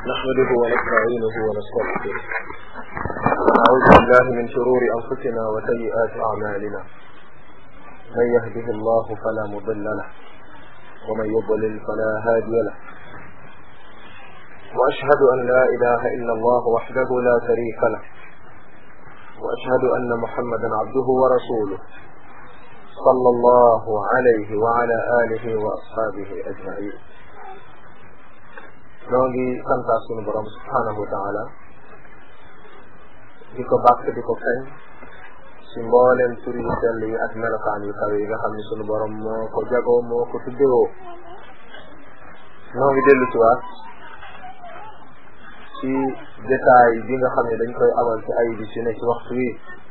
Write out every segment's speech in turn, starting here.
نحمده ونستعينه ونستغفره ونعوذ بالله من شرور أنفسنا وسيئات أعمالنا من يهده الله فلا مضل له ومن يضلل فلا هادي له وأشهد أن لا إله إلا الله وحده لا شريك له وأشهد أن محمدا عبده ورسوله صلى الله عليه وعلى آله وأصحابه أجمعين noo ngi santaat sunu borom subhanahu wa taala di ko bàkk di ko kañ si mbooleem tur yu sell yi ak melokaan yu kawe yi nga xam ne sunu borom moo ko jagoo moo ko tuddewoo noo ngi dellu si waat ci détail bi nga xam ne dañ koy amal ci ay bi si ne ci waxtu wi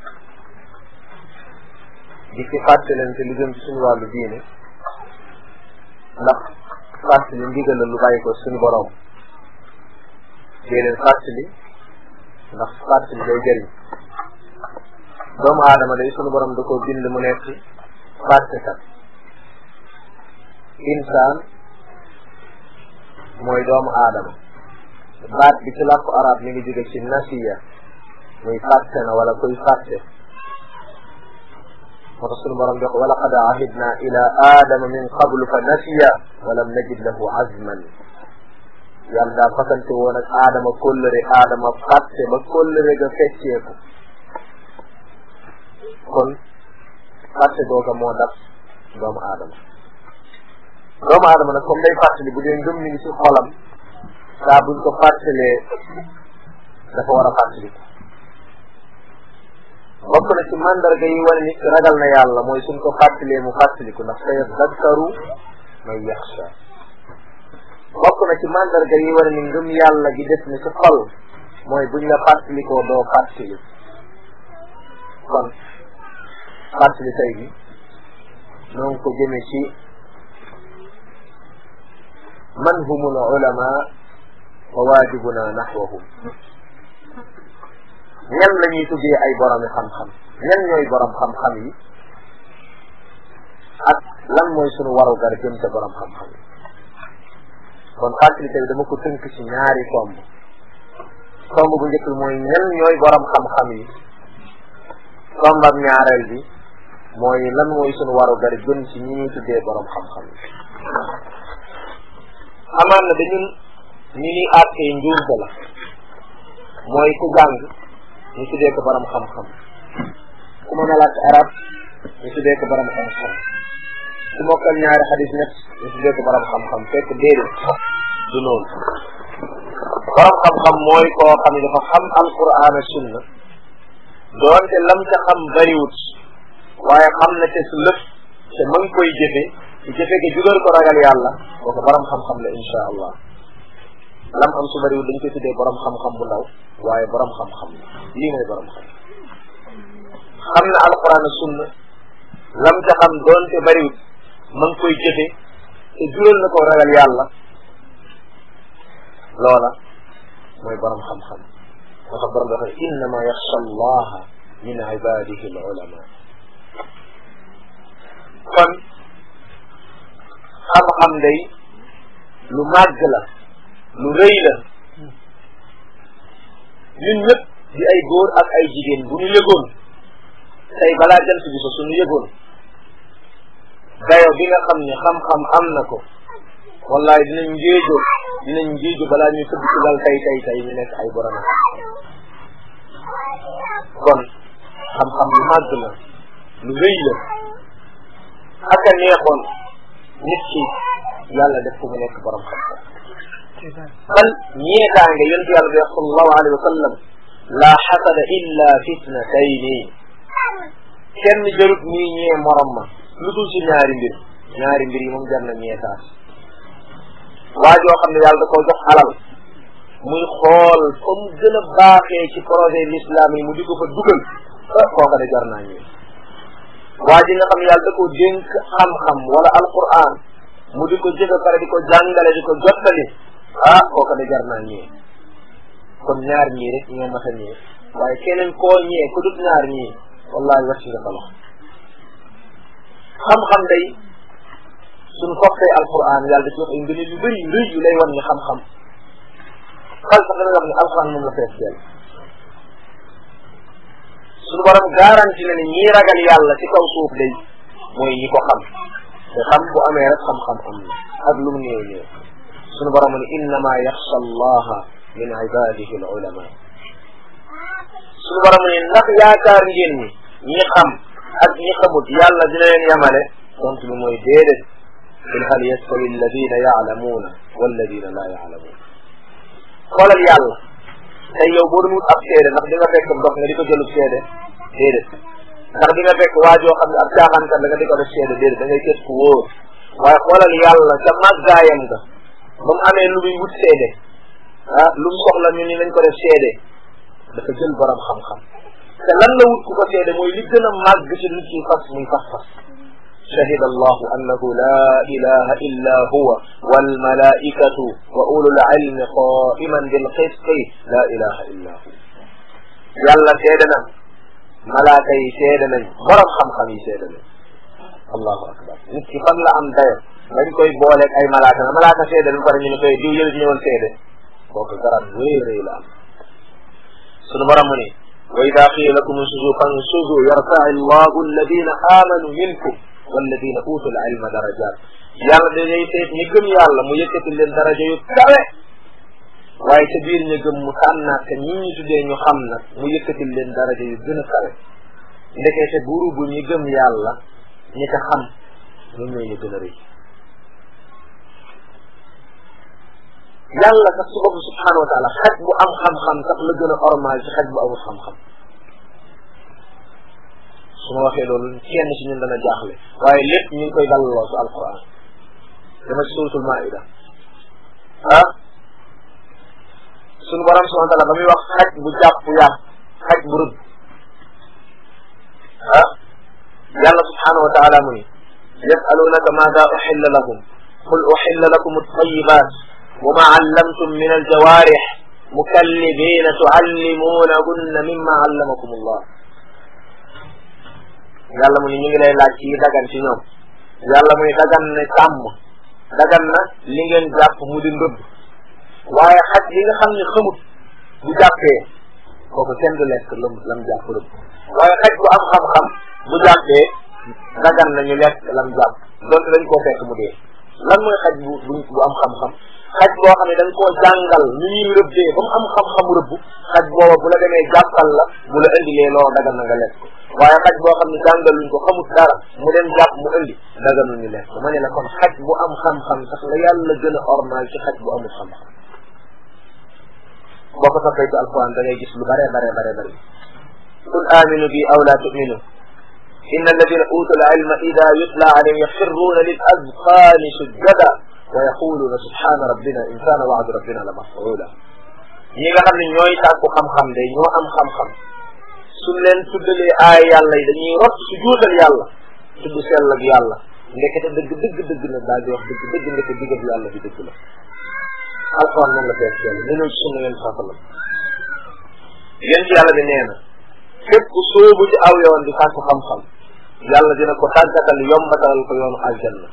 di ci fàttalante lu jëm ci suñu wàllu diine ndax fàttali ndigal la lu bàyyi ko suñu borom dee leen fàttali ndax fàttali day jëriñ doomu aadama day sunu borom da ko bind mu nekk fàttekat insaan mooy doomu aadama baat bi ci làkku arab mi ngi jóge ci nasiya muy fàtte na wala koy fàtte moo tax sunu borom di wax wa laqad ahidna ila aadama min qablu fa nasiya walam najid lahu azman yàlla daa fasante woon ak aadama kóllëre aadama fàtte ba kóllëre ga fecceeku kon fàtte googa moo dab doomu aadama doomu aadama nag comme day fàttali bu dee ngëm mi ngi ci xolam saa buñ ko fàttalee dafa war a fàttali bokk na ci mandarga yi wane nit ragal na yàlla mooy suñ ko fàttalee mu fàttaliku ndax sa yadakkaru man yaxsha bokk na ci mandarga yi wane ni ngëm yàlla gi def ni ci xol mooy buñ la fàttalikoo doo fàttali kon fàttali tey bi noo ngi ko jëme ci man humul ulama wa waajibuna naxwahum ñan la ñuy tuddee ay boromi xam-xam ñan ñooy borom xam-xam yi ak lan mooy sunu warugar jëm ca borom xam-xam yi kon fàttalite bi dama ko tënk ci ñaari tomb tomb bu njëkk bi mooy ñan ñooy borom xam-xam yi tombam ñaareel bi mooy lan mooy sunu warugar jëm ci ñi ñuy tuddee borom xam-xam yi amaan na dañun ñi ñuy àttee njuumte la mooy ku jàng ñu tuddee ko borom xam-xam ku mën a làkk arab ñu tuddee ko borom xam-xam ku mokkal ñaari xadis net ñu tuddee ko borom xam-xam fekk déedéet du noonu borom xam-xam mooy koo xam ne dafa xam alquran ak sunna doonte lam ca xam bariwut waaye xam na te su lëf te ma ngi koy jëfe ci jëfe gi jugal ko ragal yàlla kooku borom xam-xam la insha allah lam am su bariwut dañ koy tuddee borom xam-xam bu ndaw waaye borom xam-xam la lii mooy borom xam xam na alquran ak sunna lam ca xam doonte bariwut ma ngi koy jëfe te jural na ko ragal yàlla loola mooy borom xam-xam moo tax borom dafa innama yaxsha allaha min ibadihi al ulama kon xam-xam day lu màgg la lu rëy la ñun ñëpp di ay góor ak ay jigéen bu ñu yëgoon tey balaa jant bi so suñu yëgoon dayo bi nga xam ne xam-xam am na ko wallahi dinañ ngéejo dinañ ngéejo balaa ñuy tëdd ci lal tey tey tey ñu nekk ay borom kon xam-xam lu màgg la lu rëy la ak a neexoon nit ki yàlla def ko mu nekk borom xam-xam bal ñeetaange yonent yàlla bi sallallahu alayhi wa sallam la xasada illa fitnatayni kenn jarut muy ñee morom ma lu dul ci ñaari mbir ñaari mbir yi moom jar na ñeetaat waa joo xam ne yàlla da koo jox alal muy xool comme gën a baaxee ci projet l'islam yi mu di ko fa dugal ah kooka de jar naa ñëw waa ji nga xam ne yàlla da koo dénk xam-xam wala alquran mu di ko jëfe pare di ko jàngale di ko jottali ah kooka de jar naa ñëw kon ñaar ñii rek ñoo mat a ñëw waaye keneen koo ñëwee ku dut ñaar ñii wallahi wàcc nga sa loxo xam-xam day suñ fokkee alquran yàlla da ci wax ay ngëneel yu bëri yu rëy yu lay wan ni xam-xam bal sax dana wax ne alquran moom la fees dell suñu borom garanti na ne ñii ragal yàlla ci kaw suuf day mooy ñi ko xam te xam bu amee rek xam-xam am na ak lu mu néew néew suñu borom ne innama yaxsha allaha min ibadihi al ulama suñu borom ne ndax yaakaar ngeen ni ñi xam ak ñi xamut yàlla dina leen yamale tontu bi mooy déedéet qul hal yastawi alladina yaalamuuna walladina laa yaalamuun xoolal yàlla tey yow boo doon wut ab seede ndax di nga fekk ndox nga di ko jëlub seede déedéet ndax di nga fekk waajoo xam ne ab caaxaankat la nga di ko def seede déedéet da ngay gës ku wóor waaye xoolal yàlla ca màggaayam nga ba mu amee lu muy wut seede ah lu mu soxla ñu ni nañ ko def seede dafa jël borom xam-xam te lan la wut ku ko seede mooy li gën a màgg ci nit ki fas muy fas-fas شهد الله أنه لا إله إلا هو والملائكة وأولو العلم قائما بالقسط لا إله إلا هو يلا سيدنا ملائكة سيدنا برم خم خمي سيدنا الله أكبر nit ki fan la am dayo dañ koy booleeg ay malaaka na malaaka seede lu pare ñu ne koy diw yël ñëwoon seede kooku garab wéy rëy la am sunu borom mu ne wa ida qiila lakum unsuzu fansuzu yarfa'i allahu alladina amanu minkum walladina utul ilma darajat yàlla dañuy seet ñi gëm yàlla mu yëkkati leen daraja yu kawe waaye ca biir ñu gëm mu tànnaat te ñi ñu tuddee ñu xam nag mu yëkkati leen daraja yu gën a kawe ndekete buru bu ñi gëm yàlla ñi ko xam ñoom ñooy ñu gën a rëy yàlla sax su bopp subhanahu wa taala xaj bu am xam-xam sax la gën a ormal ci xaj bu amul xam-xam su ma waxee loolu kenn ci ñun dana jaaxle waaye lépp ñu ngi koy dalloo su alquran dama ci suratul maida ah sunu borom subhanahu wa taala ba muy wax xaj bu jàpp yàpp xaj bu rëbb ah yàlla subhanahu wa taala mu ni yasalunaka maada uxilla lahum qul uxilla lakum altayibat wa ma allamtum min aljawarix mukallibina tuallimunahunna mimma allamakum allah yàlla mu ni ñu ngi lay laaj ci dagan ci ñoom yàlla mu ni dagan na sàmm dagan na li ngeen jàpp mu di ndëbb waaye xaj li nga xam ne xamut bu jàppee kooku kenn du lekk lam lam jàpp rëbb waaye xaj bu am xam-xam bu jàppee dagan na ñu lekk lam jàpp donte dañ koo fekk mu dee lan mooy xaj bu bu am xam-xam xaj boo xam ne dañ koo jàngal ñu ñuy rëbbee ba mu am xam-xamu rëbb xaj booba bu la demee jàppal la bu la indilee loolu dagan na nga lekk ko waaye xaj boo xam ne jàngaluñ ko xamut dara mu dem jàpp mu indi daganul ñu lekk ma ne la kon xaj bu am xam-xam sax la yàlla gën a ormal ci xaj bu amul xam-xam boo ko toppee ci alquran da ngay gis lu bare bare bare bare qul aminu bi aw la tuminu inna alladina utul ilma ida yutla alayhim yaxirruuna lil azqaani sujjada wa yaquluuna subhana rabbina in kaana waadu rabbina la mafuula ñi nga xam ne ñooy sàkku xam-xam de ñoo am xam-xam suñ leen tuddalee aay yàlla yi dañuy rot su juutal yàlla tudd sell ak yàlla ndekete dëgg dëgg dëgg na daal di wax dëgg dëgg ndeke digab yàlla bi dëgg la alquran moom la fees yàlla ne ci sunna yéen saa sallam yéen ci yàlla bi nee na képp ku sóobu ci aw yoon di sàkku xam-xam yàlla dina ko tàggatal yombatalal ko yoonu aljanna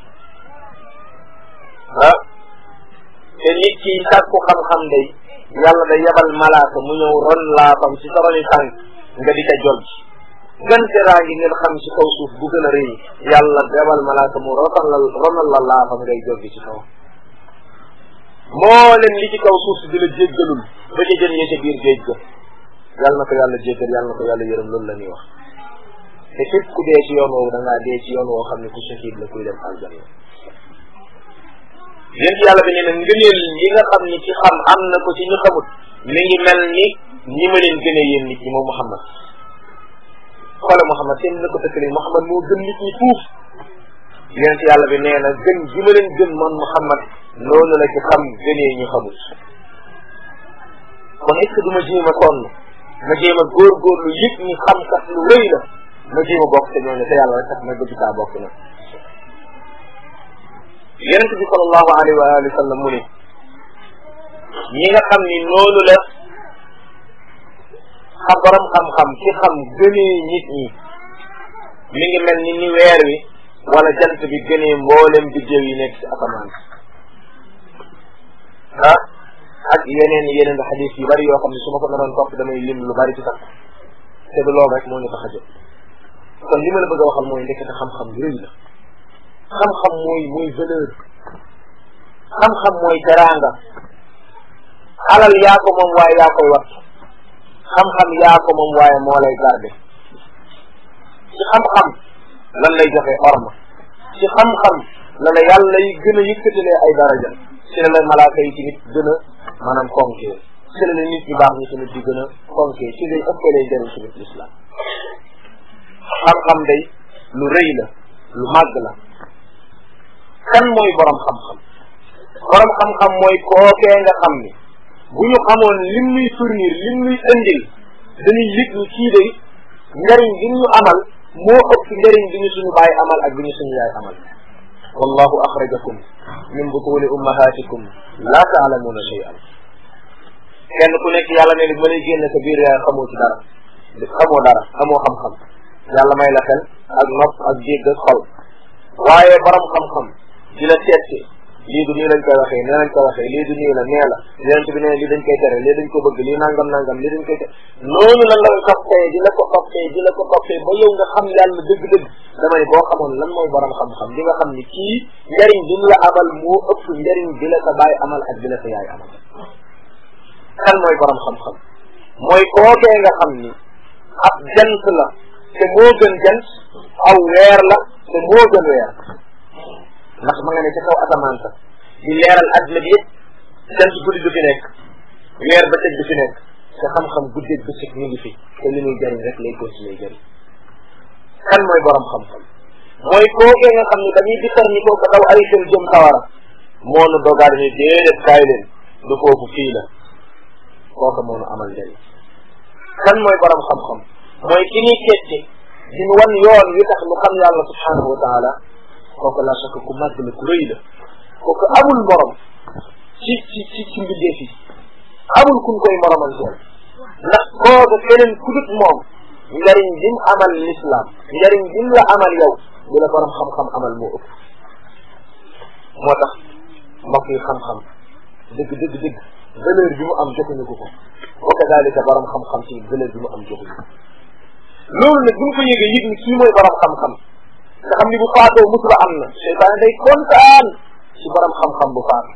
ah te nit ki sàkku xam-xam day yàlla day yebal malaaka mu ñëw ron laafam ci sa roni tànk nga di ca jog gën teraa ngi ngeen xam ci kaw suuf bu gën a rëy yàlla yebal malaaka mu rotal la ronal la laafam ngay joggi ci kaw mboolem li ci kaw suuf si di la jéggalul ba ca jën yee ca biir géej ga yàlla na ko yàlla jéggal yàlla na ko yàlla yërëm loolu la ñuy wax te képp ku dee ci yoon woowu da ngaa dee ci yoon woo xam ne ku shahid la kuy dem aljanna yéen ci yàlla bi nee na ngëneel yi nga xam ni ci xam am na ko ci ñu xamut mi ngi mel ni ñi ma leen gënee yéen nit ñi moom Muhammad xoole Muhammad seen na ko tëkkale Muhammad moo gën nit ñi fuuf yéen ci yàlla bi nee na gën gi ma leen gën man Muhammad noonu la ci xam gënee ñu xamut kon est ce que du ma jéem a sonn ma jéem a góorgóorlu yëpp ñi xam kat lu rëy la ma jéem a bokk te ñooñu te yàlla rek tax ma bëgg saa bokk na yonente bi sallallahu alayhi wa alihi wa sallam mu ne ñi nga xam ni noonu la xam borom xam-xam ci xam gënee nit ñi mi ngi mel ni ni weer wi wala jant bi gënee mboolem biddéew yi nekk ci asamaan ah ak yeneen yeneen xadis yu bari yoo xam ne su ma ko naroon topp damay lim lu bari ci sax te du loolu rek moo ñu tax a jóg kon li ma la bëgg a waxal mooy ndekete xam-xam rëy la xam-xam mooy mooy valeur xam-xam mooy teraanga alal yaa ko moom waaye yaa koy wat xam-xam yaa ko moom waaye moo lay garde ci xam-xam lan lay joxe orma ci xam-xam la la yàlla yi gën a yëkkatalee ay daraja ci la la malaaka yi tamit gën a maanaam fonkee ci la la nit ñu baax ñi tamit di gën a fonkee ci lay ëppalee njëriñ tamit l'islam xam-xam day lu rëy la lu màgg la kan mooy borom xam-xam borom xam-xam mooy kookee nga xam ni bu ñu xamoon lim nuy fournir lim nuy indil dañuy yëg ni kii day njëriñ bi ñu amal moo ëpp njëriñ bi ñu suñu baay amal ak bi ñu suñu yaay amal wallahu axrajakum min butuni ummahatikum la taalamuuna shay'an kenn ku nekk yàlla ne ni ma lay génne sa biir yaay xamoo ci dara xamoo dara xamoo xam-xam yàlla may la xel ak nopp ak dégg ak xol waaye borom xam-xam di la seetse lii du nii lañ koy waxee nee lañ koy waxee lii du nii la nee la yonent bi nee lii dañ koy tere lii dañ ko bëgg lii nangam nangam lii dañ koy tere noonu la la toppee di la ko toppee di la ko toppee ba yow nga xam yàlla dëgg-dëgg dama ne boo xamoon lan mooy borom xam-xam di nga xam ni kii njariñ bi mu la amal moo ëpp njariñ bi la sa baay amal ak bi la sa yaay amal kan mooy borom xam-xam mooy kookee nga xam ni ab jant la te moo gën jant aw weer la te moo gën weer ndax ma nga ne ca kaw asamaan sa di leeral adduna bi yëpp jant guddi du fi nekk weer ba tëj du fi nekk te xam-xam guddeeg bëccëg ñu ngi fi te li muy jëriñ rek lay continuer jëriñ kan mooy borom xam-xam mooy kookee nga xam ni dañuy disar ni ko daw ay xel jëm sawara moo nu dogaat ni déedéet kaay leen du foofu fii la kooka moo nu amal njëriñ kan mooy borom xam-xam mooy ki ñuy seette di nu wan yoon wi tax nu xam yàlla subhanahu wa taala kooku la sakk ku màgg la ku rëy la kooku amul morom ci ci ci ci mbindeef yi amul kun koy moromanteel ndax kooku keneen ku dut moom njariñ bi mu amal l'islam njariñ bi mu la amal yow bu la borom xam-xam amal moo ëpp moo tax mbokk yi xam-xam dëgg dëgg dëgg valeur bi mu am joxuñu ko ko wa kadalika borom xam-xam ci valeur bi mu am joxuñu ko loolu nag bu ñu ko yëgee yëg ni kii mooy borom xam-xam nga xam ni bu faatoo musiba am na seytaane day kontaan ci borom xam-xam bu faatu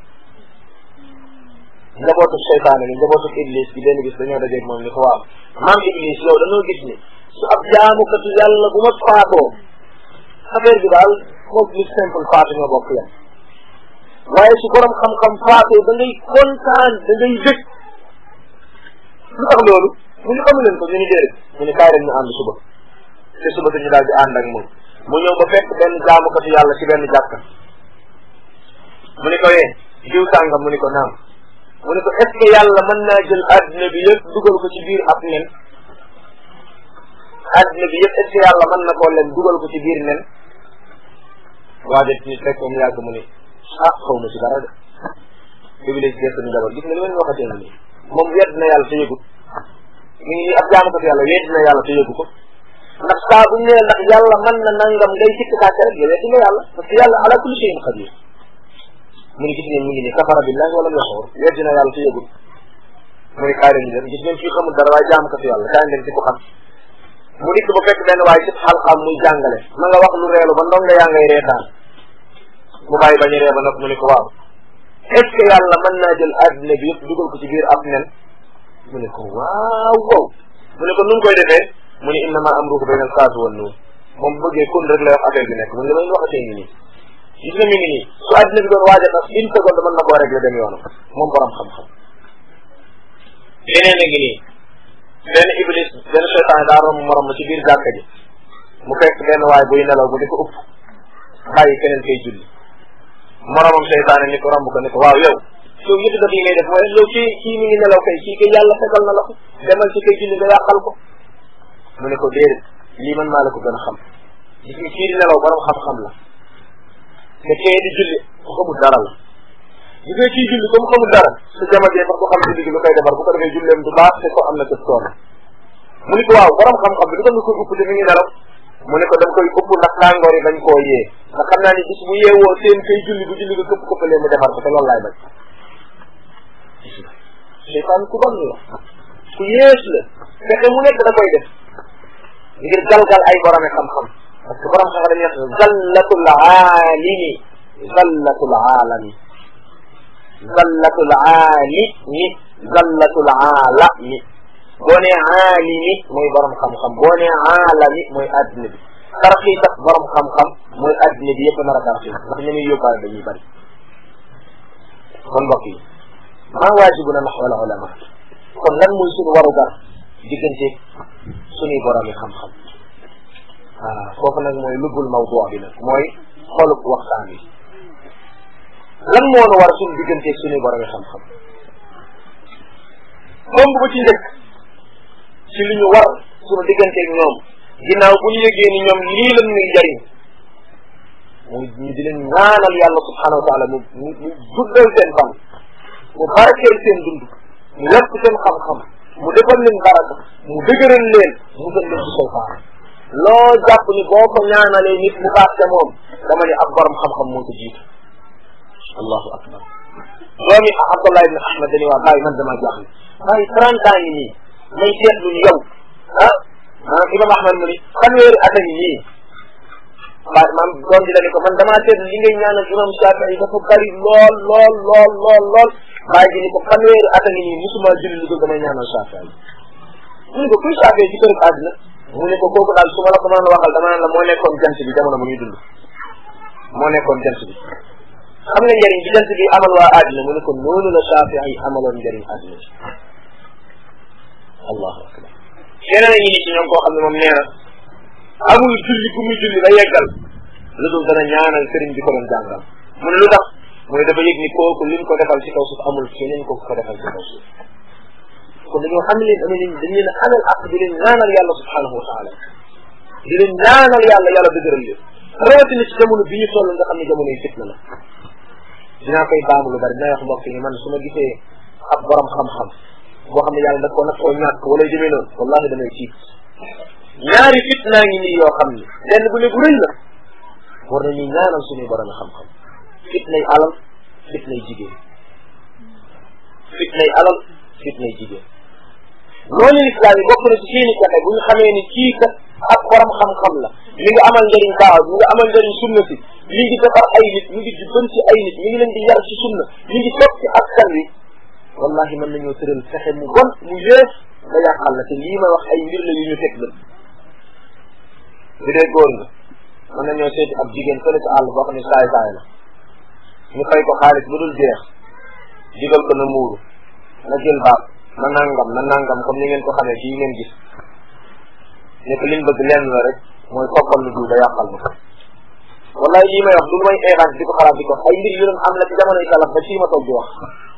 njabootu seytaane ni njabootu iblis bi benn bis dañoo dajeeg moom ni ko waaw maam iblis yow dañoo gis ni su ab jaamukatu yàlla bu ma faatoo affaire bi daal moom lu simple faatu ñoo bokk yam waaye su borom xam-xam faatoo da ngay kontaan da ngay dëkk lu tax loolu mu ñu xamu leen ko ñu ni déedéet mu ni kaay rek ñu ànd suba te suba te ñu daal di ànd ak moom mu ñëw ba fekk benn jaamukatu yàlla ci benn jàkka mu ni ko yee diw sàngam mu ni ko naam mu ni ko est ce que yàlla mën naa jël adduna bi yëpp dugal ko ci biir ab nen adduna bi yëpp est ce que yàlla mën na koo leen dugal ko ci biir nen waa det ni fekk mu yàgg mu ni ah xaw ma ci dara de iblis gerte ni jabar gis nga li ma leen waxatee nii moom wedd na yàlla te yëgut mi ngi ab jaamukatu yàlla wedd na yàlla te yëgu ko ndax saa bu ñu nee ndax yàlla mën na nangam ngay sikk sàkk rek yow weddi nga yàlla parce que yàlla ala kulli shay'in qadir mu ngi gis ngeen mu ngi nii kafara billahi wala mu yaxoor weddi na yàlla te yëgul mu ni kaay leen dem gis ngeen fii xamul dara waaye jaamu ko fi yàlla kaay leen ci ko xam mu dikk ba fekk benn waaye ci xalxaam muy jàngale ma nga wax lu reelu ba ndonga yaa ngay reetaan mu bàyyi bañ a ree ba nag mu ni ko waaw est ce que yàlla mën naa jël adduna bi yëpp dugal ko ci biir ab nen mu ne ko waaw wow mu ne ko nu koy defee mu ne innama amruhu bayna al-saati wan nuun moom bëggee kon rek lay wax affaire bi nekk mu ne damay waxatee ngi nii gis nga mi ngi nii su àddina bi doon waaj a tas une seconde mën na koo régler dem yoonam moom borom xam-xam yeneen a ngi nii benn iblis benn seytaan daa romb morom ci biir jàkka ji mu fekk benn waay buy nelaw bu di ko upp bàyyi keneen koy julli moromam seytaane ni ko romb ko ni ko waaw yow yow yëpp daf yi ngay def mooy yow kii kii mi ngi nelaw kay kii kay yàlla fegal na la ko demal ci kay julli nga yàqal ko mu ne ko déedéet lii man maa la ko gën a xam gis nga kii di nelaw borom xam-xam la te kee di julli ku xamul dara la gis nga kii julli comme xamul dara su jamajee sax du xam julli gi lu koy defar bu ko defee julleem du baax te ko am na cëf toona mu ne ko waaw borom xam-xam bi lu tax nga koy upp te mi ngi nelaw mu ne ko da nga koy upp ndax tàngoor yi bañ koo yee ndax xam naa ni bis bu yeewoo seen kay julli bu julli nga këpp këppalee mu defar ko te loolu laay bañ seytaan ku bon la ku yées la fexe mu nekk da koy def ngir galgal ay borome xam-xam parce que borom xam-xam dañuy wax zallatul aalimi zallatul aalami zallatul aalimi zallatul aalami boo nee aalimi mooy borom xam-xam boo nee aalami mooy adduna bi tarxii tax borom xam-xam mooy adduna bi yëpp nar a tarxii ndax ñu muy yóbbaale dañuy bari kon mbokk yi maa waajibuna naxwal ulama kon lan mooy suñu warugar diggante suñuy borom yi xam-xam ah foofu nag mooy lubbul mawdu bi nag mooy xolub waxtaan bi lan moo nu war suñu diggante suñuy borom yi xam-xam tomb bu ci njëkk ci li ñu war suñu digganteeg ñoom ginnaaw bu ñu yëgee ni ñoom lii lan ñuy jariñ muy ñu di leen ñaanal yàlla subhanahu wa taala mu mu mu guddal seen fan mu barkeel seen dund mu yokk seen xam-xam mu defal leen baraka mu dëgëral leen mu gën leen ci seytaan loo jàpp ni boo ko ñaanalee nit mu baax te moom dama ni ab borom xam-xam moo ko jiitu allahu akbar doomi Abdullah ibn Ahmad dañuy waa bàyyi man dama jaaxle bàyyi trente ans yi nii may seetlu ni yow ah maanaam imam Ahmad mu ni fanweeri at a ngi nii waaye maam doom ji la ni ko man damaa seetlu li ngay ñaanal imam Shafii dafa bari lool lool lool lool lool bàyyi ji ni ko fanweeri at a ngi nii musuma julli lu dul damay ñaanal Shafii mu ne ko kuy Shafii ci kër àddina mu ne ko kooku daal su ma la ko mën a waxal dama naan la moo nekkoon jant bi jamono bu ñuy dund moo nekkoon jant bi xam nga njëriñ bi jant bi amal waa àddina mu ne ko noonu la Shafii yi amaloon njëriñ àddina si allahu akbar keneen a ngi nii ci ñoom koo xam ne moom nee na amul julli ku muy julli ba yeggal lu dul dana ñaanal sëriñ bi ko doon jàngal mu ne lu tax mooy dafa yëg ni kooku lim ko defal ci kaw suuf amul keneen ko ko defal ci kaw suuf kon dañoo xam leen dama leen dañ leen amal ak di leen ñaanal yàlla subhanahu wa taala di leen ñaanal yàlla yàlla dëgëral leen rawatina ci jamono bi ñu toll nga xam ne jamono yi fitna la dinaa koy baamu lu bari dinaa wax mbokk yi man su ma gisee ab borom xam-xam boo xam ne yàlla daf ko nag koo ñàkk wala demee noonu wallahi damay tiit ñaari fitnaa ngi nii yoo xam ne benn bu ne bu rëy la war nañuy ñaanal suñuy borom xam-xam fitnay alal fitnay jigéen fitnay alal fitnay jigéen loolu lislaam yi bokk na ci seeni pexe bu ñu xamee ni kii kat ak borom xam-xam la mi ngi amal njëriñ daaw mi ngi amal njëriñ sunna si mi ngi defar ay nit mi ngi jubban ci ay nit mi ngi leen di yar ci sunna mi ngi toog ci askan wi wallahi mën nañoo tëral fexe mu bon mu yées ba yàqal la te lii ma wax ay mbir la yu ñu teg la bi dee góor nga mën nañoo seeti ab jigéen fële ci àll boo xam ne saay saay la ñu fay ko xaalis bu dul jeex digal ko na muuru na jël baat na nangam na nangam comme ni ngeen ko xamee fii ngeen gis ne ko liñ bëgg lenn la rek mooy koppal lu dul ba yàqal ma wallahi lii may wax du may évente di ko xalaat di ko ay mbir yu doon am la ci jamonoy salaf ba fii ma toog di wax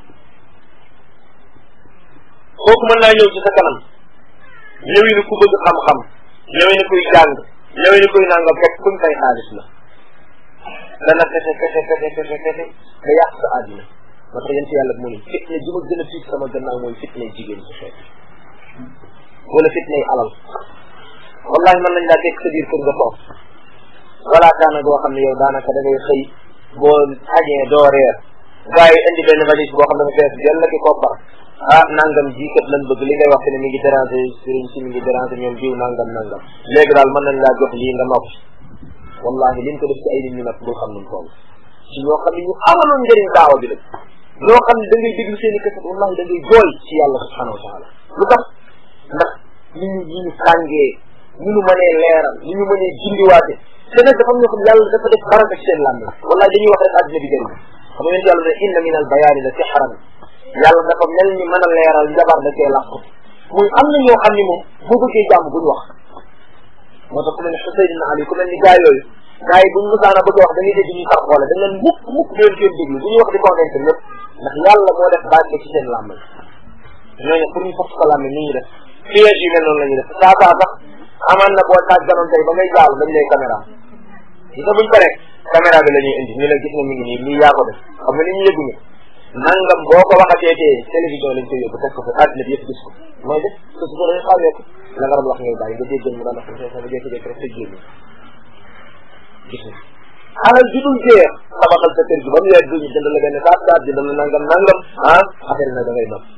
kooku mën naa ñëw ci sa kanam ñëwi ni ku bëgg xam-xam ñëwi ni kuy jàng ñëwi ni kuy nangam fekk kuñ fay xaalis la dana fexe fexe fexe fexe fexe ba yàq sa àddina moo tax yent yàlla mu ni fitne ji ma gën a tiit sama gannaaw mooy fitne jigéen ci xeet wala fitne alal wallahi mën nañ laa teg sa biir kër nga toog wala kaana goo xam ne yow daanaka da ngay xëy boo añee doo reer gars yi indi benn valise boo xam ne dafa fees jël la ki koppar ah nangam ji kat lan bëgg li ngay wax ne mi ngi déranger sëriñ si mi ngi déranger ñoom jiw nangam nangam léegi daal mën nañ laa jox lii nga noppi wallahi liñ ko def ci ay nit ñi nag bul xam nuñ toll ci ñoo xam ne ñu amaloon njëriñ daawa bi la ñoo xam ne da ngay déglu seen i kaset wallahi da ngay jooy ci yàlla subhanahu wa taala lu tax ndax ni ñu ni ñu sàngee ni ñu mënee leeral ni ñu mënee jindiwaate te nag dafa am ñoo xam ne yàlla dafa def baraka ci seen làmmiñ wallahi dañuy wax rek àddina bi jëriñ xam nga yàlla ne inna min al bayaani la sixran yàlla dafa mel ni mën a leeral njabar da cee làqu muy am na ñoo xam ni moom boo bëggee jàmm buñ wax moo tax ku mel ni Xuseyn ibn Ali ku mel ni gaa yooyu gaa yi buñ musaana bëgg a wax da ngay dégg ñuy sax xoole dañ leen mukk mukk leen seen déglu bu ñuy wax di convaincre ñëpp ndax yàlla moo def barke ci seen làmmiñ ñooñu pour ñu fas ko làmmiñ ni ñuy def piège yu mel noonu la ñuy def saa saa sax amaan na boo tàgganoon tey ba ngay jaalu dañ lay caméra gis nga buñ paree caméra bi la ñuy indi ñu la gis nga mi ngi nii lii yaa ko def xam nga ni ñu yëguñu nangam boo ko waxatee tee télévision lañ koy yóbbu teg ko fa àddina bi yëpp gis ko mooy def te su ko dañu xawee ko la nga doon wax ngay bàyyi nga déggal mu daan wax nga jékki-jékki rek sa génn gis nga alal ju dul jeex tabaxal sa kër gi ba mu yegg ñu jënd la benn saat saat jënd la nangam nangam ah affaire na da ngay nopp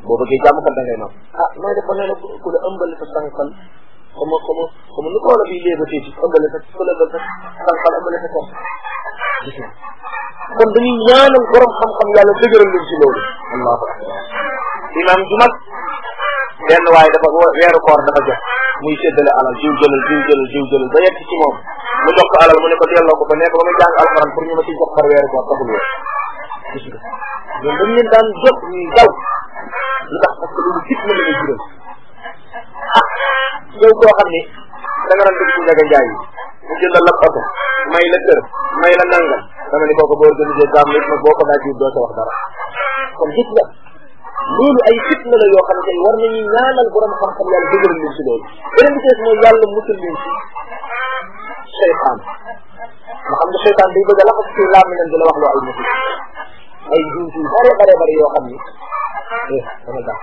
boo bëggee jàmm kat da ngay nopp ah nooy def ba nee na ku la ëmbal sa sànqal comme comme comme nu ko wala bii léeba tey ci ëmbale sa ku la ëmbal sa sànqal ëmbale sa kor gis nga kon dañuy ñaanal borom xam-xam yàlla dëgëral leen ci loolu allahu akbar imam ju mag benn waaye dafa weeru koor dafa jot muy séddale alal jiw jëlal jiw jëlal jiw jëlal ba yegg ci moom mu jox ko alal mu ne ko delloo ko ba nekk ba muy jàng alxuraan pour ñu ma ci jox par weeru koor taxul woon gis nga ñoom dañ leen daan jot ñuy daw lu tax parce que loolu fitna la lay jural ah yow koo xam ni da nga daan dugg ci njaga njaay yi mu jëndal la oto may la kër may la nangam dama ni kooku boo organisé gaam nit nag boo ko daa jiw doo sa wax dara kon gis nga loolu ay fitna la yoo xam ne tey war nañu ñaanal borom xam-xam yàlla dëgëral leen si loolu beneen bi ci des mooy yàlla musul leen si seytaan nga xam ne seytaan day bëgg a laxas ci laam nañ di la wax loo ay musul ay njuum yu bare bare bare yoo xam ni eh dama gàtt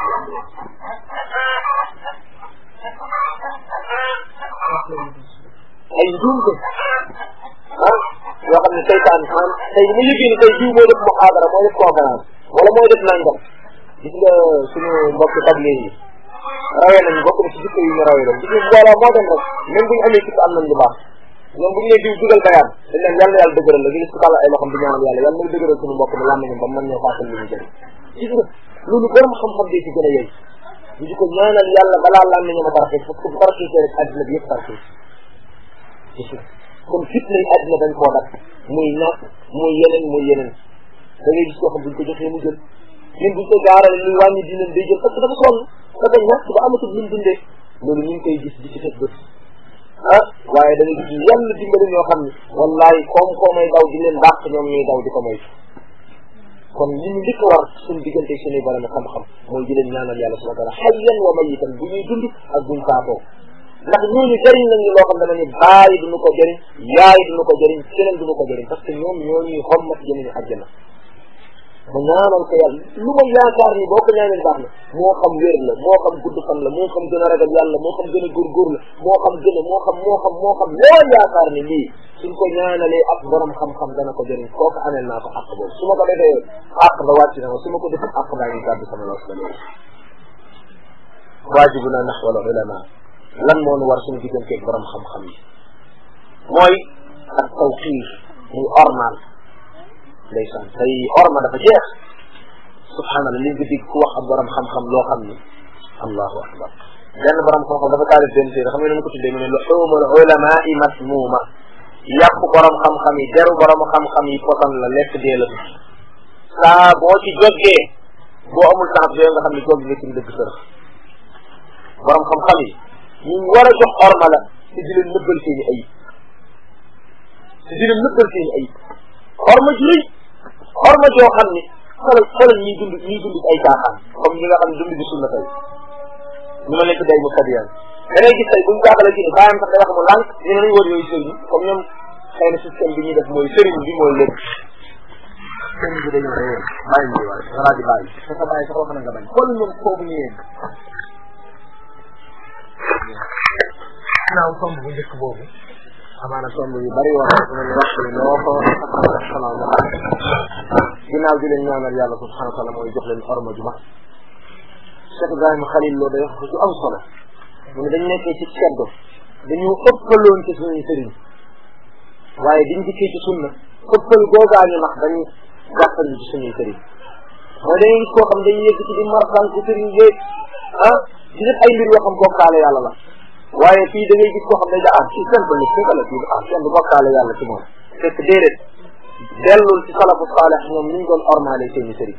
ay njuumte ah yoo xam ne seytaan man tey mu liggéey ni tey jiw mooy def muhaadara mooy def conférence wala mooy def nangam gis nga suñu mbokk table yi rawee nañ bokk na ci jikko yu ñu rawee doon gis nga mbooloo moo dem rek même bu ñu amee sikk am nañ lu baax ñoom bu ñu nee diw dugal bayaan dañ leen yàlla yàlla dëgëral la nga gis ko tàll ay loxam di ñaanal yàlla yàlla na dëgëral suñu mbokk mi làmmiñam ba mën ñoo fàttal li ñu jëriñ gis nga loolu borom xam-xam dee ci gën a yey ñu di ko ñaanal yàlla balaa làmmiñam a barke parce que bu barke rek àddina bi yëpp barke gis nga kon fitna yi àddina dañ koo dak muy naat muy yeneen muy yeneen da ngay gis koo xam buñ ko joxee mu jël même buñ ko gaarale luy wàññi dinañ day jël parce que dafa sonn dafa ñàkk ba amatul lu mu dundee loolu ñu ngi koy gis di ci teg bët ah waaye da nga gis yàlla dimbali ñoo xam ne wallahi koom-koomay daw di leen dàq ñoom ñuy daw di ko moytu kon li ñu njëkk a war suñu diggante suñuy borom xam-xam mooy di leen ñaanal yàlla subhanahu wa taala hayyan wa mayitan bu ñuy dund ak buñ faatoo ndax ñooñu jëriñ nañ ñu loo xam dama ne bàyyi duñu ko jëriñ yaay duñu ko jëriñ keneen duñu ko jëriñ parce que ñoom ñoo ñuy xommat jëmiñu àjjana ma ñaanal ko yàlla lu ma yaakaar ni boo ko ñaanal baax na moo xam wér la moo xam gudd fan la moo xam gën a ragal yàlla moo xam gën a góorgóor la moo xam gën a moo xam moo xam moo xam loo yaakaar ni lii suñ ko ñaanalee ak borom xam-xam dana ko jëriñ kooku amel naa ko àq boobu su ma ko defee àq ba wàcc na ma su ma ko defee àq baa ngi gàddu sama loos ba léegi waajibuna naxwal ulama lan moo nu war suñu digganteeg borom xam-xam yi mooy ak tawqiir muy ormal ndeysaan tey orma dafa jeex subhanallah li nga dégg ku wax ak borom xam-xam loo xam ni allahu akbar benn borom xam-xam dafa taalif benn téere xam nga nu mu ko tuddee mu ne luxumul ulamai masmuuma yàpp borom xam-xam yi deru borom xam-xam yi potan la lekk dee la saa boo ci jógee boo amul temps yooyu nga xam ne jóg nga ci dëgg sërëx borom xam-xam yi ñu war a jox orma la te di leen nëbbal seen i ayib te di leen nëbbal seen i ayib orma ju rëy orma joo xam ni xoolal xoolal ñiy dund ñiy dund ay caaxaan comme ñi nga xam ne dund bi sunna tey ñu ma nekk day mu kadiyaan da ngay gis tey buñ jaaxale ci ne bàyyam sax day wax mu lànk ñu ne nañ war yooyu sëriñ comme ñoom xëy na système bi ñuy def mooy sëriñ bi mooy lépp sëriñ bi dañoo réer bàyyi ñu waay nga laa di bàyyi sa sa bàyyi sax wax na nga bañ xool ñoom foofu ñu yegg naaw somb bu njëkk boobu amaana somb yu bari wax su mel ne wax ni noo ko xanaa nga ginnaaw di leen ñaanal yàlla subhanahu wa taala mooy jox leen orma ju mag Cheikh Ibrahima Khalil loo day wax ju am solo mu ne dañ nekkee ci seddo dañu ëppaloon ci suñuy sëriñ waaye biñ dikkee ci sunna ëppal googaañu nax dañu gàttal ci suñuy sëriñ mooy dañuy gis koo xam dañuy yëgg ci di marsan ci sëriñ yéeg ah di def ay mbir yoo xam bokkaale yàlla la waaye fii da ngay gis koo xam ne ah ci simple ni fekk la fii ah kenn du bokkaale yàlla ci moom fekk déedéet dellul ci salafu saalex ñoom ni ñu doon ormaale seeni sëriñ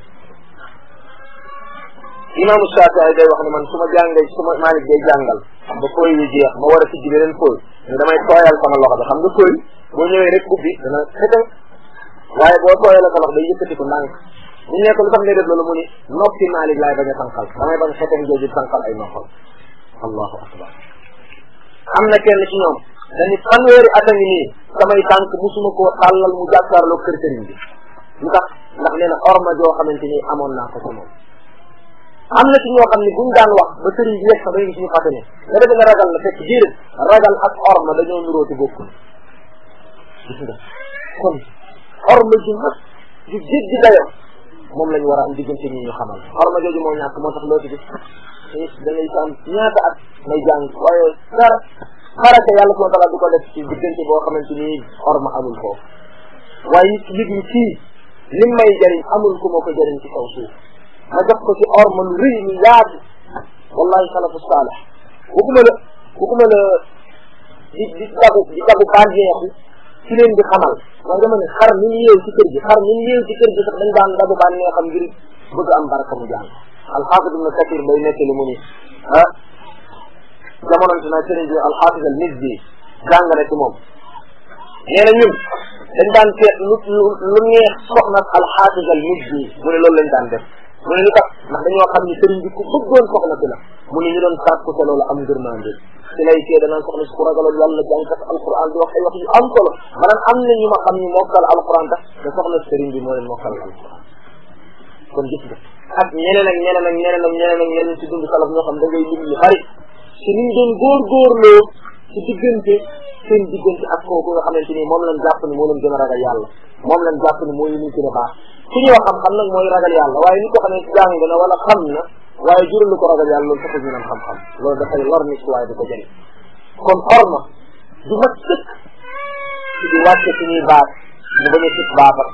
imaamu Shaafi'i day wax ne man su ma jàngee su ma Maalik day jàngal ba koy wi jeex ma war a tijji beneen koy mais damay tooyal sama loxo bi xam nga koy boo ñëwee rek ubbi dana xete waaye boo tooyalee sa loxo day yëkkati ko ndànk bu ñu nekk lu tax ngay def loolu mu ni noppi Maalik laay bañ a tànqal damay bañ xetem jooju tànqal ay noppal allahu akbar am na kenn ci ñoom dañu fanweeri at a ngi nii samay tànk musuma koo tàllal mu jàkkaarloo kër sëriñ bi lu tax ndax nee na orma joo xamante ni amoon naa ko ci moom am na ci ñoo xam ne buñ daan wax ba sëriñ bi yegg sax dañuy gis ñu fàtte ne nga defe nga ragal la fekk déedéet ragal ak orma dañoo nuróoti bokkul gis nga kon orma ju mag ju jéggi dayo moom lañ war a am diggante ñi ñu xamal xorma jooju moo ñàkk moo tax loo ci gis da ngay sa am ñaata at may jàng waaye dara xaraka yàlla subhanahu wa taala du ko def ci diggante boo xamante ni xorma amul foofu waaye nit yëg ni kii lim may jëriñ amul ku ma ko jëriñ ci kaw suuf ma jox ko ci orma lu rëy lu yaatu wallahi salafu saalih waxuma la waxuma la di di tagu di tagu bànneexu ci leen di xamal waaye dama ne xar ni ñu yeew ci kër gi xar ni ñu yeew ci kër gi sax dañ daan dagu bànneexam ngir bëgg am baraka mu jàng alxaafid ibnu kathir bay nekk li mu ni ah jamononte naa sëriñ bi alxaafid al mizzi jàng na ci moom nee na ñun dañ daan seet lu lu neex soxna alxaafid al mizzi mu ne loolu lañ daan def mu ne lu tax ndax dañoo xam ni sëriñ bi ku bëggoon soxna si la mu ne ñu doon sàkku te loolu am ngërmande si lay see danaan soxna si ku ragaloon yàlla jàngkat alquran di wax ay wax yu am solo maanaam am na ñu ma xam ni mokkal alquran tax te soxna sëriñ bi moo leen mokkal alquran kon gis nga ak ñeneen ak ñeneen ak ñeneen ak ñeneen ak ñeneen ci dund salaf ñoo xam da ngay lim ñu bari si niñ doon góorgóorloo ci diggante seen diggante ak kooku nga xamante ni moom lañ jàpp ni moo leen gën a ragal yàlla moom lañ jàpp ni moo leen gën a baax su ñu wax xam-xam nag mooy ragal yàlla waaye ni ko xam ne jàng na wala xam na waaye jural lu ko ragal yàlla loolu taxul ñu naan xam-xam loolu dafay lor nit ki waaye du ko jëriñ kon xorma du mat sëkk ci di wàcce suñuy baat mu bañ a sëkk baatam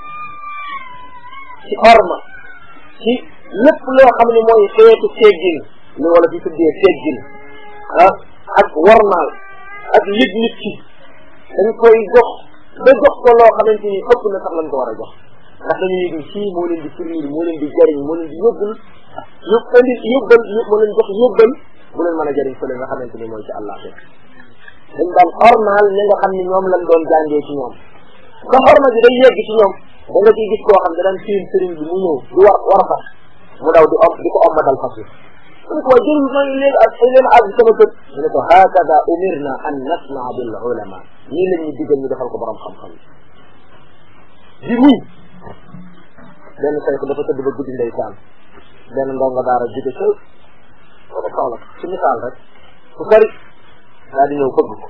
ci xorma ci lépp loo xam ne mooy xeetu teggin li wala fi tuddee teggin ah ak warmaal ak yëg nit ki dañ koy jox ba jox ko loo xamante ni ëpp na sax lañ ko war a jox ndax dañuy yëg ni kii moo leen di firnil moo leen di jariñ moo leen di yóbbul yób indi yóbbal moo leen jox yóbbal bu leen mën a jariñ fële nga xamante ni mooy ci àllaa dañ daan xormaal ñi nga xam ni ñoom lañ doon jàngee ci ñoom ba xorma ji day yegg ci ñoom da nga ciy gis koo xam ne daan fiin sëriñ bi mu ñëw di war war fas mu daw di om di ko ommatal fas yi mu ne ko waa jërul maa ngi leen ak leen àgg sama kër mu ne ko hakada umirna an nasmaa bil ulama ñii lañ ñu digal ñu defal ko borom xam-xam di muñ benn saytu dafa tëdd ba guddi ndeysaan benn ndongo daara jóge ca wala Kaola ci misaal rek ku sori daa di ñëw fëgg ko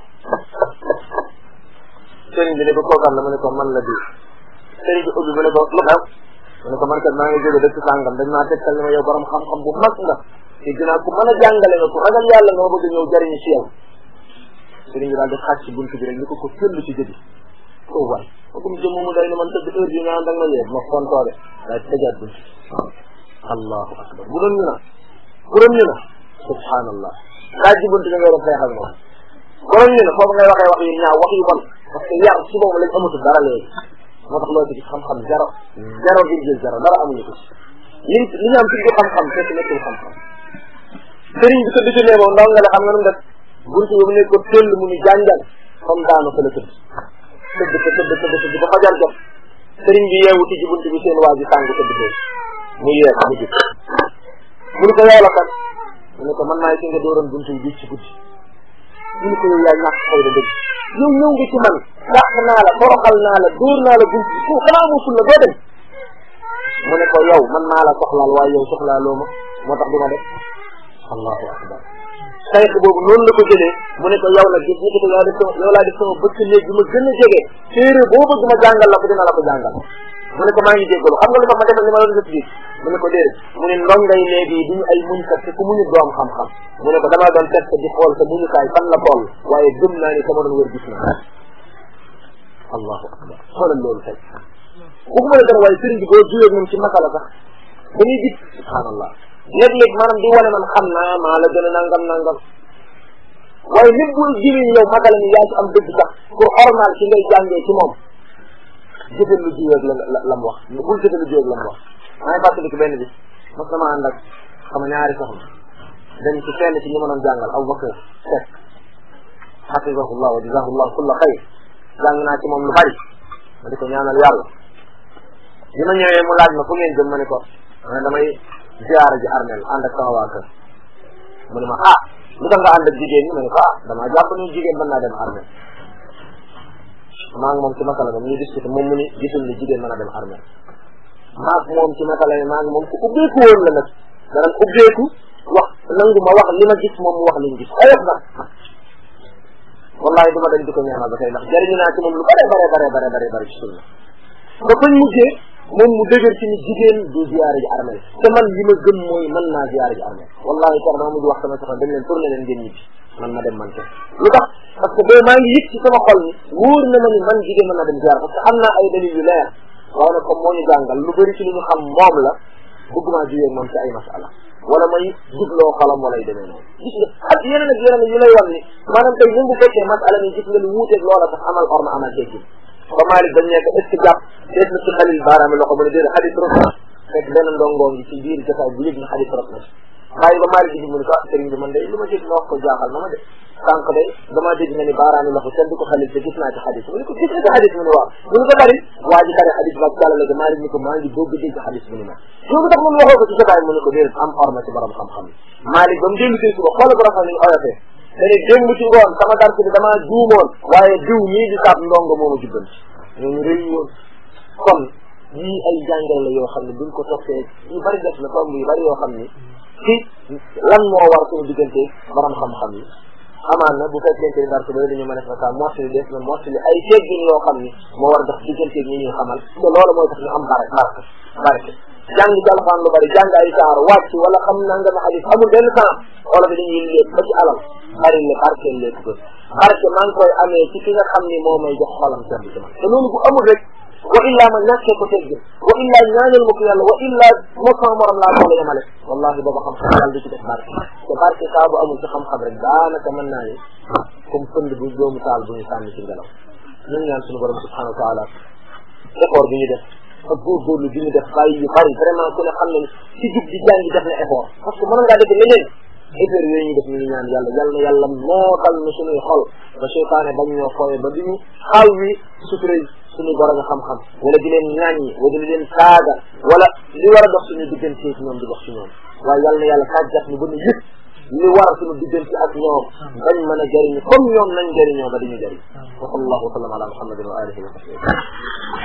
sëriñ bi ne ko kookan la mu ne ko man la di sëriñ bi ubbi mu ne ko lu xew mu ne ko man kat maa ngi jóge dëkk sàngam dañ maa tegtal ne ma yow borom xam-xam bu mag nga te dinaa ku mën a jàngale nga ku ragal yàlla nga ma bëgg ñëw jariñu ci yow sëriñ bi daal di xàcc buntu bi rek ni ko ko tëll ci jëbi oh waay comme jëm mu day ne man tëdd heure bi nga ànd ak ma yee ma fontoore daal di tëjaat buntu allahu akbar bu doon ñu na bu doon ñu na subhanallah xaaj ji buntu bi nga doon xeexal moom bu doon ñu na foofu ngay waxee wax yu ñaaw wax yu bon parce que yar ci boobu lañ amatul dara léegi moo tax loo ci gis xam-xam zéro zéro virgule zéro dara amuñu ko ci li li ñu am ci xam-xam fekk nekkul xam-xam sëriñ bi tëdd ci néegoo ndaw nga ne xam nga nu def buntu bi mu ne ko tëll mu ni jàngal comme daanu fa la tëdd tëdd ko tëdd tëdd tëdd ba fajar jot sëriñ bi yeewu ci buntu bi seen waa ji tàng tëdd boobu mu yee mu jub mu ne ko yow la kat mu ne ko man maay ki nga dooroon buntu bi ci guddi mu ne ko yow yaa ñàkk xëy na dëgg yow ñëw nga ci man dàq naa la toroxal naa la dóor naa la buntu bi ko xanaa musul la doo dem mu ne ko yow man maa la soxlaal waaye yow soxlaaloo ma moo tax du ma def allahu akbar sayx boobu noonu la ko jëlee mu ne ko yow la gis ni ko yow def sama yow laa def sama bëkk néeg bi ma gën a jege téere boo bëgg ma jàngal la ko dina la ko jàngal mu ne ko maa ngi jéggalu xam nga lu tax ma defal li ma doon def bii mu ne ko déedéet mu ne ndongay léegi yi duñu ay muñkat te ku muñu doom xam-xam mu ne ko damaa doon test di xool sa muñukaay fan la toll waaye gëm naa ni sama doon wër gis na allahu akbar xoolal loolu tey waxuma la dara waaye sëriñ bi boo juyee moom ci masala sax dañuy gis subhanallah léeg-léeg maanaam di wane man xam naa maa la gën a nangam nangam waaye nit bu jiwee yow masala ni yaa ci am dëgg sax pour ormal ci ngay jàngee ci moom jëfal lu jiweeg la la la mu wax bul jëfal lu jiweeg la mu wax maa ngi fàttali ko benn bi mas dama ànd ak sama ñaari soxna dañ ci fenn ci ñi ma doon jàngal Abu Bakar Seck xafisahullah wa jazahullah kulla xayr jàng naa ci moom lu bari ma di ko ñaanal yàlla bi ma ñëwee mu laaj ma fu ngeen jëm ma ne ko ma ne damay ziyaara ji armel ànd ak sama waa kër mu ne ma ah lu tax nga ànd ak jigéen ñi ma ne ko ah damaa jàpp ni jigéen mën naa dem armel maa ngi moom ci masala moom ñu discuté moom mu ni gisul ni jigéen mën a dem armel maa ngi moom ci masala yi maa ngi moom ku ubbeeku woon la nag danañ ubbeeku wax nangu ma wax li ma gis moom mu wax li mu gis ayof nag wallahi duma dañ di ko ñaanal ba tey ndax jëriñu naa ci moom lu bare bare bare bare bare bare ci sunna ba fañ mujjee moom mu dëgër ci ni jigéen du ziyaare ji armel te man li ma gëm mooy mën naa ziyaare ji armel wallahi kar maa mujj wax sama soxna dem leen tourné leen ngeen ñibbi man ma dem man ke lu tax parce que boobu maa ngi yëg ci sama xol ni wóor na ma ni man jigéen mën naa dem ziyaare parce que am naa ay dalil yu leer waaw nag comme moo ñu jàngal lu bëri ci li ñu xam moom la bëgguma jigéen moom ci ay masala wala may jubloo xalam wala yu demee noonu gis nga ak yeneen ak yeneen yu lay wan ni maanaam tey yëngu fekkee masala mi gis nga lu wuuteeg loola sax amal orma amal teggin ba Malick dañ nekk est ce que jàpp dees na ci xalil baaraami loxo mu ne déedéet xadis rot na fekk benn ndongoo ngi ci biir jotaay bu yëg na xadis rot na bàyyi ba Malick bi mu ne ko sëriñ bi man de li ma dégg nga wax ko jaaxal na ma de sànq de damaa dégg nga ni baaraami loxo kenn du ko xalil te gis naa ci xadis mu ne ko gis nga ci xadis mu ne waaw mu ne ko bari waa ji xare xadis ba jàllale ga Malick ni ko maa ngi bëgg dégg xadis mu ne ma loolu tax mun waxoo ko ci jotaay mu ne ko déedéet am orma ci borom xam-xam yi Malick ba mu dellu tey suba xoolal ko rafet ni oyofee dane démb ci ngoon sama dars bi damaa juumoon waaye diw mii di saab ndongo moomu jubbanti ñooñu rëy woon kon yii ay jàngal la yoo xam ne buñ ko toppee yu bari def na tomb yu bari yoo xam ni ci lan moo war suñu diggante borom xam-xam yi amaan na bu fekkente ni dars ba dañu mën a fa saa mottali des na mottali ay teggin yoo xam ni moo war a dox diggante ñi ñuy xamal te loolu mooy tax ñu am barke barke barke jàng ci alxuraan lu bari jàng ay saar wàcc wala xam naa nga ma xadis amul benn temps wala bi dañuy lépp ba ci alal bari le barkeel lépp ko barke maa ngi koy amee ci ki nga xam ni moo may jox xolam sedd ci man te loolu bu amul rek wa illa ma ñàkkee ko teggin wa illa ñaanal ma ko yàlla wa illa moo sama morom laa boole yemale wallahi booba xam-xam yàlla du ci def barke te barke saa bu amul ci xam-xam rek daanaka mën naa ni comme pënd bu doomu taal bu ñu sànni ci ngelaw ñu ngi ñaan suñu borom subhanahu wa taala effort bi ñu def ak góorgóorlu bi ñu def bàyyi yu bari vraiment ku ne xam ne ci jub di jàngi def na effort parce que mën ngaa def leneen effort yooyu ñu def ñu ngi ñaan yàlla yal na yàlla mootal na suñuy xol ba seytaane bañ ñoo fooye ba duñu xaw wi sutura suñu borom xam-xam wala di leen ñaaññi wala di leen saaga wala li war a dox suñu diggante ci ñoom di dox ci ñoom waaye yal na yàlla tàggat ñu ba ñu yëpp li war suñu diggante ak ñoom bañ mën a jëriñu comme ñoom nañ jëriñoo ba diñu jëriñ wa sallallahu wa sallam ala muhammadin wa alihi wa sahbihi